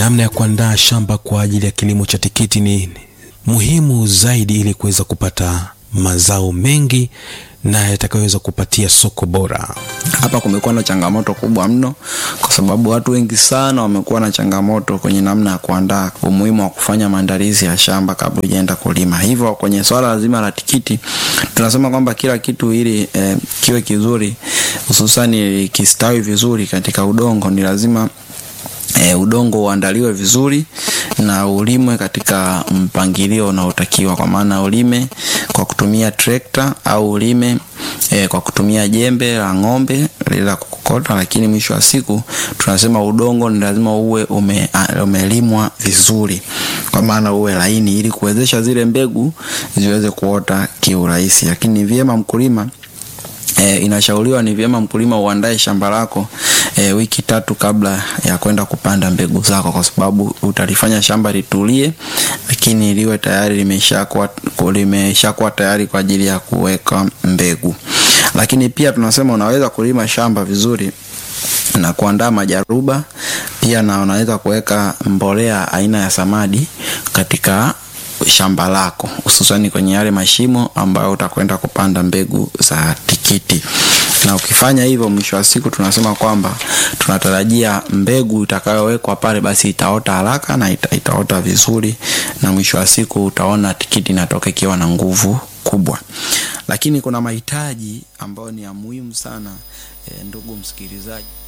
namna ya kuandaa shamba kwa ajili ya kilimo cha tikiti ni muhimu zaidi ili kuweza kupata mazao mengi na yatakayoweza kupatia soko bora. Hapa kumekuwa na changamoto kubwa mno, kwa sababu watu wengi sana wamekuwa na changamoto kwenye namna ya kuandaa, umuhimu wa kufanya maandalizi ya shamba kabla hujaenda kulima. Hivyo kwenye swala zima la tikiti tunasema kwamba kila kitu ili eh, kiwe kizuri, hususani kistawi vizuri katika udongo, ni lazima E, udongo uandaliwe vizuri na ulimwe katika mpangilio unaotakiwa, kwa maana ulime kwa kutumia trekta au ulime e, kwa kutumia jembe la ng'ombe la kukokota, lakini mwisho wa siku tunasema udongo ni lazima uwe ume, umelimwa vizuri, kwa maana uwe laini ili kuwezesha zile mbegu ziweze kuota kiurahisi, lakini ni vyema mkulima E, inashauriwa ni vyema mkulima uandae shamba lako e, wiki tatu kabla ya kwenda kupanda mbegu zako, kwa sababu utalifanya shamba litulie, lakini liwe tayari limeshakuwa limeshakuwa tayari kwa ajili ya kuweka mbegu. Lakini pia tunasema unaweza kulima shamba vizuri na kuandaa majaruba pia, na unaweza kuweka mbolea aina ya samadi katika shamba lako hususani kwenye yale mashimo ambayo utakwenda kupanda mbegu za tikiti. Na ukifanya hivyo, mwisho wa siku tunasema kwamba tunatarajia mbegu itakayowekwa pale basi itaota haraka na ita, itaota vizuri, na mwisho wa siku utaona tikiti inatoka ikiwa na nguvu kubwa. Lakini kuna mahitaji ambayo ni ya muhimu sana, e, ndugu msikilizaji